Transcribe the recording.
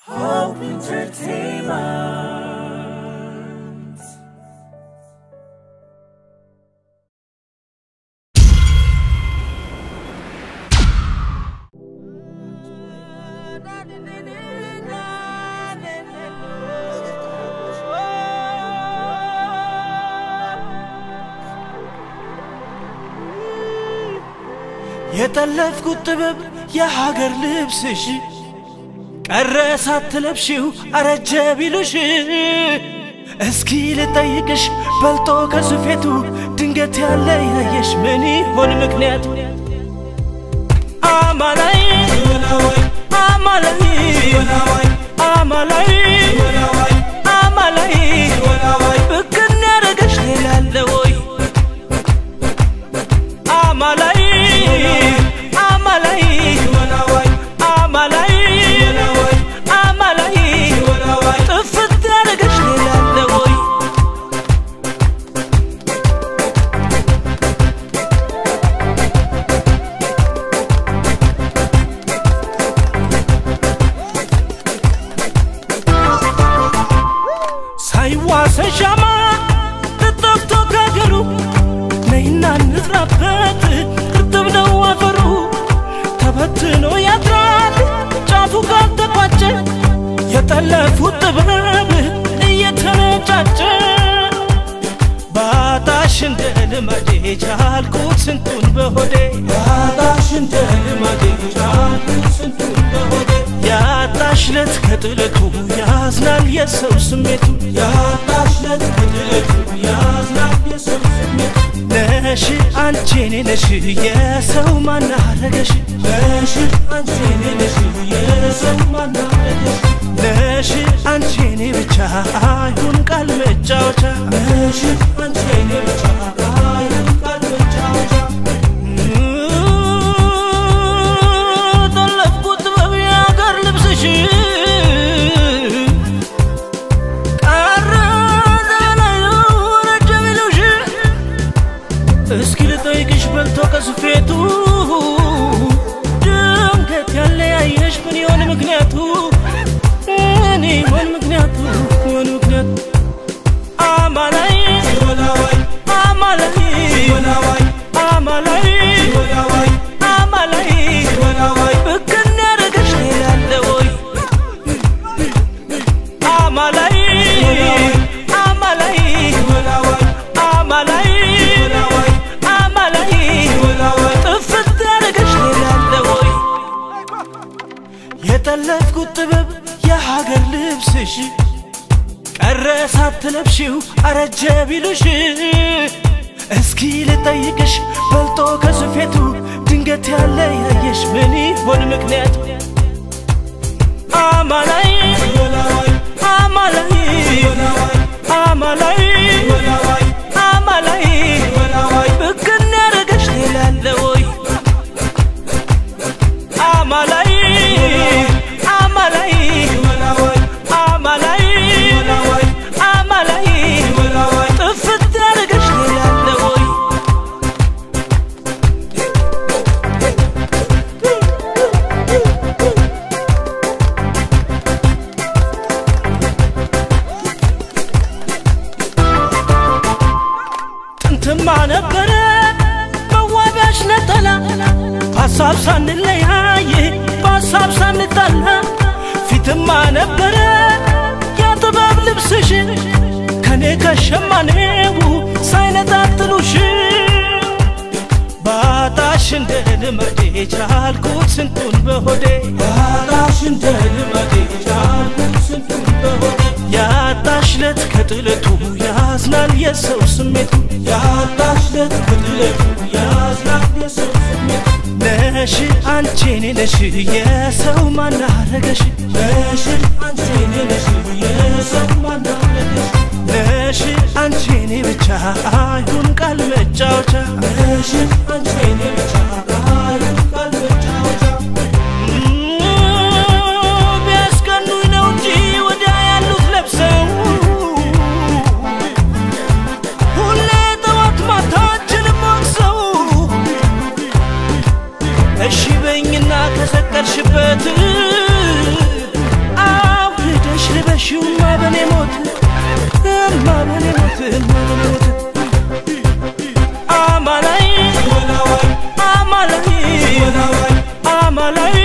Hope Entertainment. የጠለፍኩት ጥበብ የሀገር ልብስሽ ቀረ ሳትለብሺው አረጀ ቢሉሽ እስኪ ልጠይቅሽ በልጦ ከስፌቱ ድንገት ያለ ያየሽ ምን ይሆን ምክንያቱ? አማላይ አማላይ አማላይ አማላይ ብክን ያረገሽ ሌላ አለ ወይ? አማላይ አማላይ አማላይ አማላይ ጥፍት ያረገሽ ሌላ አለ ወይ? ሳይዋሰ ሻማ ተጠፍቶ ከሀገሩ ነይና እንዝራበት እርጥብ ነው አፈሩ ተበትኖ ያድራል ጫፉ ካልተቋጨ የጠለፉት ጥበብ እየተነጫጨ ባጣሽ እንደ ልማዴ ቻልኩት ስንቱን በሆዴ ባጣሽ እንደ ልማዴ ቻልኩት ስንቱን በሆዴ ያጣሽለት ከጥለቱ ያዝናል የሰው ስሜቱ ያጣሽለት ከጥለቱ ያዝናል የሰው ስሜቱ ነሽ አንቺ እኔ ነሽ የሰው ማናረገሽ ነሽ አንቺ እኔ ነሽ የሰው ማናረገሽ ነሽ አንቺ እኔ ብቻ አይሁን ቃል መጫወቻ ነሽ አንቺ እኔ ብቻ አይሁን ቃል መጫወቻ ጠለፍኩት ጥበብ የአገር ልብስሽ ቀረ ዘመናዊ ረጀ ቢሉሽ እስኪ ልጠይቅሽ በልቶ ከስፌቱ ድንገት ያለያየሽ ምን ይሆን ምክንያቱ? ምን ይሆን ምክንያቱ? ምን ምክንያቱ? አማላይ አማላይ አማላይ አማላይ ብክን ያረገሽ ሌላ አለ ወይ? አማላይ አማላይ አማላይ አማላይ ጥፍት ያረገሽ ሌላ አለ ወይ? የጠለፍኩት ጥበብ የሀገር ልብስሽ ቀረ ሳትለብሺው አረጀ ቢሉሽ እስኪ ልጠይቅሽ በልጦ ከስፌቱ ድንገት ያለ ያየሽ ምን ይሆን ምክንያቱ? አማላይ አማላይ አማላይ አማላይ ብክን ያረገሽ ሌላ አለ ወይ? አማላይ አማላይ አማላይ አማላይ ጥፍት ያረገሽ ሌላ አለ ወይ? ጥንትማ ነበረ መዋቢያሽ ነጠላ በሀሳብ ሳንለያይ በሀሳብ ሳንጣላ ፊትማ ነበረ የጥበብ ልብስሽ ከኔ ከሸማኔው ሳይነጣጥሉሽ ባጣሽ እንደ ልመዴ ቻልኩት ስንቱን በሆዴ ባጣሽ እንደ ልመዴ ቻልኩት ስንቱን በሆዴ ያጣሽለት ከጥለቱ ያዝናል የሰው ስሜቱ ያጣሽለት ከጥለቱ ያዝናል የሰው ስሜቱ ነሽ አንቺ እኔ ነሽ የሰው ማናረገሽ ነሽ አንቺ እኔ ነሽ የሰው ማናረገሽ ነሽ አንቺ እኔ ብቻ አይሁን ቃል መጫወቻ ነሽ አንቺ እኔ ብቻ አይሁን ቃል መጫወቻ ቢያስቀኑኝ ነው እንጂ ወዲያ ያሉት ለብሰው ሁሌ ጠዋት ማታችንም ወቅሰው እሺ በኝና ከሰቀልሽበት በላይ